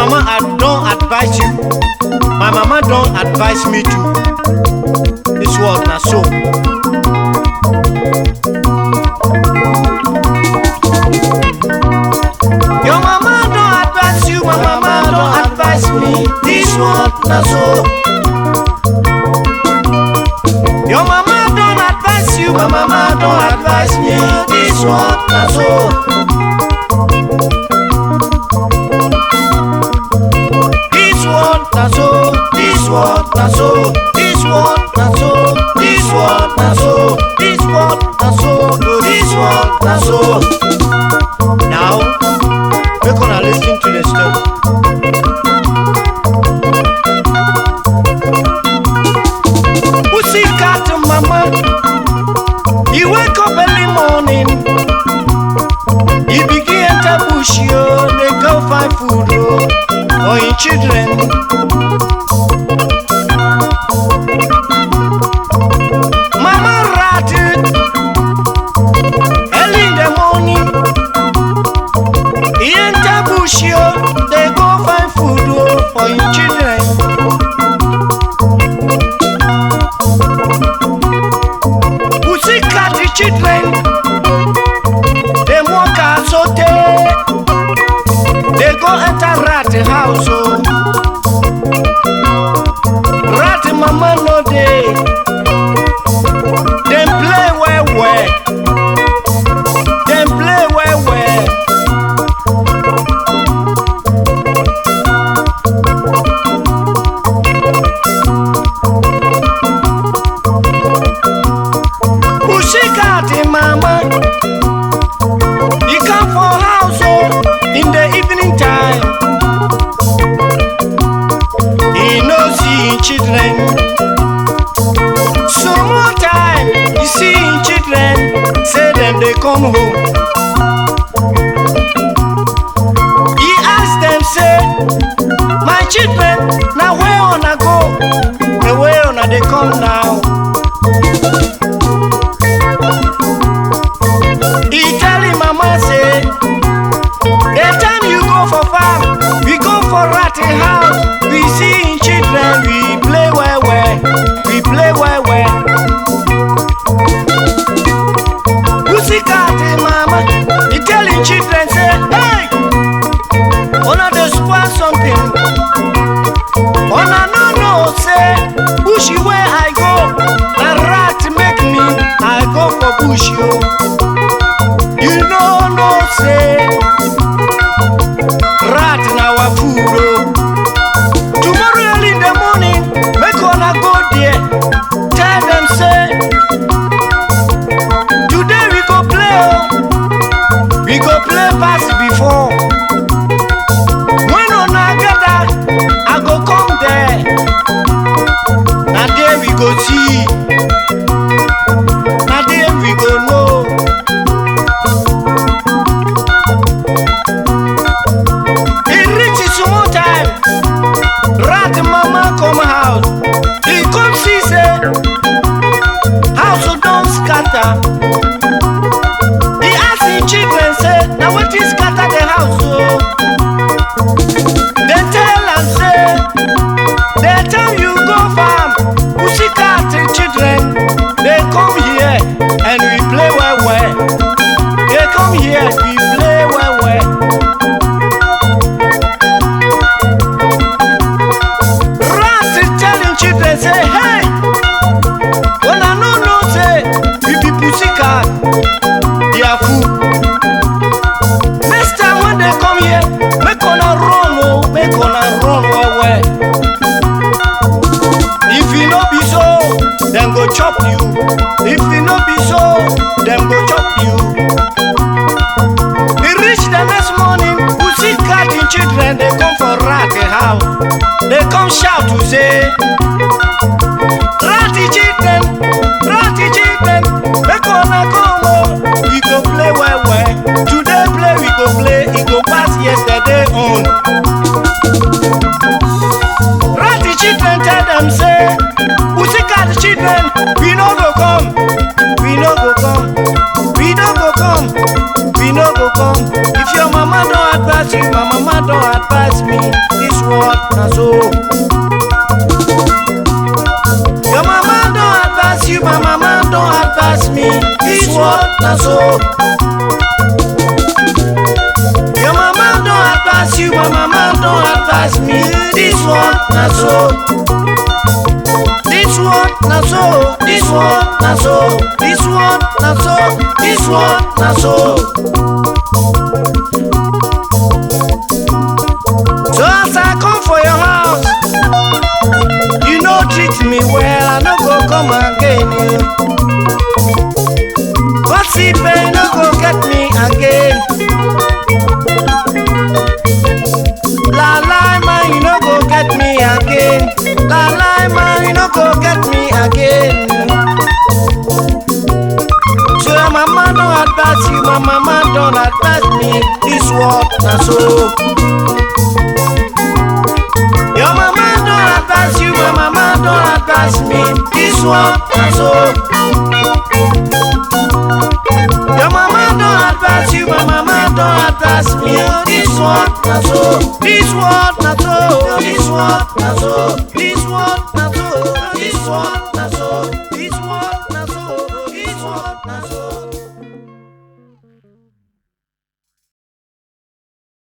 mama I don advise you my mama don advise me too this world na so. Your mama don advise you, my mama don advise me. This one na so. Your mama don advise you, my mama don advise me. This one na so. This one na so. This one na so. This one na so. This one na so. This one na so. This one na so. Now, make una lis ten to the story. Pussycat mama, you wake up early morning, you begin enter bush yo, dey go find food oh, for your children. Mama rat early in the morning. He enter bush yo, they go find food oh, for him children. Pussy cat the children, them walk out so they, they go enter rat house oh. Rat mama no dey, them play well well, them play well well. Pussycat mama, he come for house oh, in the evening time. He no see him children. Some more time, he see him children, say them they come home. He ask them say, my children, now where una go? Na where una dey come now? He tell him mama say, the time you go for farm, we go for ratty house. We see him children, we play well well, we play well well. Pussycat mama, he tell him children say, hey, una dey spoil something. Una no know say bush where I go, na rat make me I go for bush yo. You no know say rat na our food oh. Tomorrow early in the morning, make una go there. Tell them say today we go play oh. We go play pass before. When una gather, I go come there. Na there we go see. Na there we go know. E reach small time, rat mama come house. He come see say house don scatter. He ask him children say, na wetin scatter the house o? Dem tell am say, the time you go farm, pussycat children dey come here and we play well well. Dey come here, we play well well. Rat tell him children say, hey, una no know say we be pussycat, they are fool. Next time when they come here, make una run oh, make una run well well. If e no be so, dem go chop you. If e no be so, dem go chop you. E reach the next morning, pussycat and children dey come for rat house. Dey come shout to say, Rat children, rat children, make una come oh, we go play well well. Today play we go play, e go pass yesterday own. Rat children tell them say, pussycat children, we no go come, we no go come, we no go come, we no go come. If your mama don advise you, my mama don advise me. This one na so. Your mama don't advise you, my mama don't advise me. This one na so. Your mama don't advise you, my mama don't advise me. This one na so. This one na so. This one na so. This one na so. This one na so. So as I come for your house, you no treat me well, I no go come again. Gossip, you no go get me again. La la man, you no go get me again. La la man, you no go get me again. So your mama don't advise you, my mama don't advise me. This what na so. Your mama don't advise you, my mama don't advise me. This one na so. Your mama don't advise you, my mama don't advise me. This one na so. This one na so. This one na so. This one na so. This one na so.